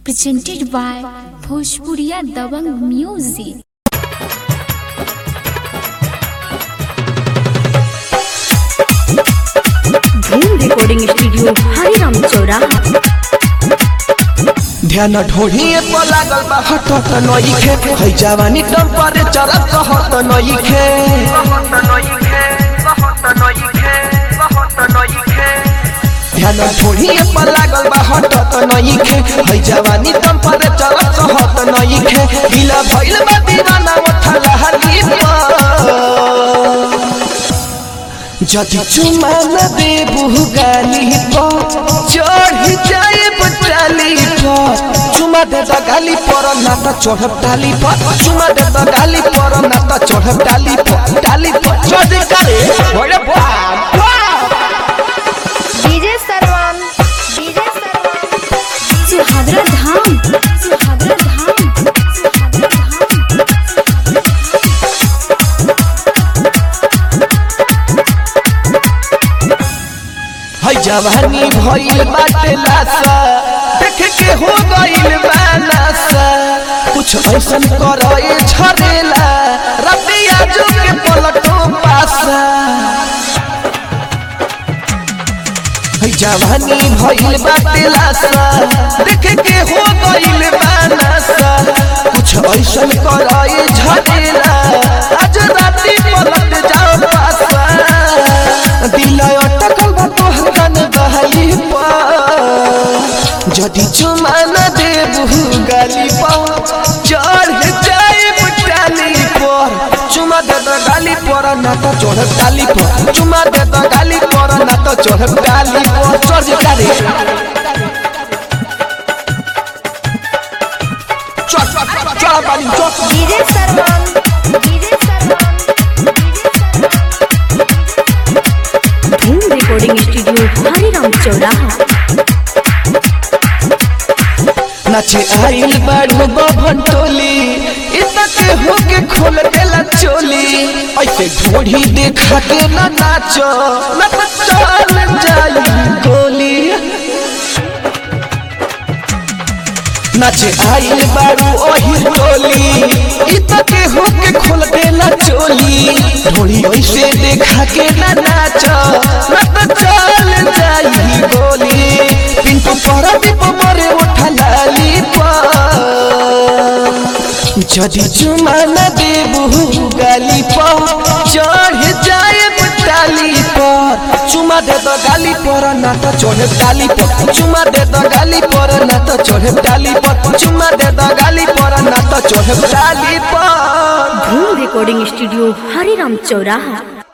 presented by Bhojpuriya Dabang Music. धूम recording studio Hariram Chauraha ध्यान ढोढ़िए पर लागल बा हटत नइखे है जवानी टेम्परेचर कहत नइखे ध्यान ढोढ़िए पर लागल बा हटत नइखे है जवानी टेम्परेचर कहत नइखे ढीला भइल बा दीवाना मथला हरी जदि चुमा न देबू गाली पर चढ़ जाए बटाली पर चुमा दे द गाली पर ना त चढ़ब डाली पर चुमा दे द गाली पर ना त चढ़ब डाली पर डाली पर चढ़ करे ओरे बाप डीजे सरवन डीजे सरवन सुहागरा धाम सुहागरा धाम सुहागरा धाम है जवानी भइल बाटे लासा देख के हो गइल बानासा कुछ ऐसन करे झरेला रबिया जो के पलटो पासा है जवानी भइल बाटे लासा देख के हो गइल बानासा कुछ ऐसन करे झरेला आज राती पलट जाओ पासा दिल अटकल बा तोहर कान बहाली पर जदि चुमा न देबू गाली पर चढ़ जाए डाली पर चुमा दे द गाली पर ना तो चढ़ डाली पर चुमा दे द गाली पर ना तो चढ़ डाली पर चढ़ डाली चढ़ चढ़ चढ़ बाली चढ़ डीजे सरवन डीजे सरवन धूम रिकॉर्डिंग स्टूडियो हरिराम चौराहा नाचे आइल बाड़ू बभन टोली इतना के होके खोल देला चोली ऐसे ढोढ़ी देखा के ना नाचो ना तो चल जाई गोली नाचे आइल बाड़ू ओही टोली इतना के होके खोल देला चोली ढोढ़ी ऐसे देखा के ना नाचो ना तो चल जाई गोली पिंटू परदीप मरे उठा लाली जदि चुमा न देबू गाली पर चढ़ जाए डाली पर चुमा दे दो गाली पर ना तो चढ़ डाली पर चुमा दे दो गाली पर ना तो चढ़ डाली पर चुमा दे दो गाली पर ना तो चढ़ डाली पर धूम रिकॉर्डिंग स्टूडियो हरिराम चौराहा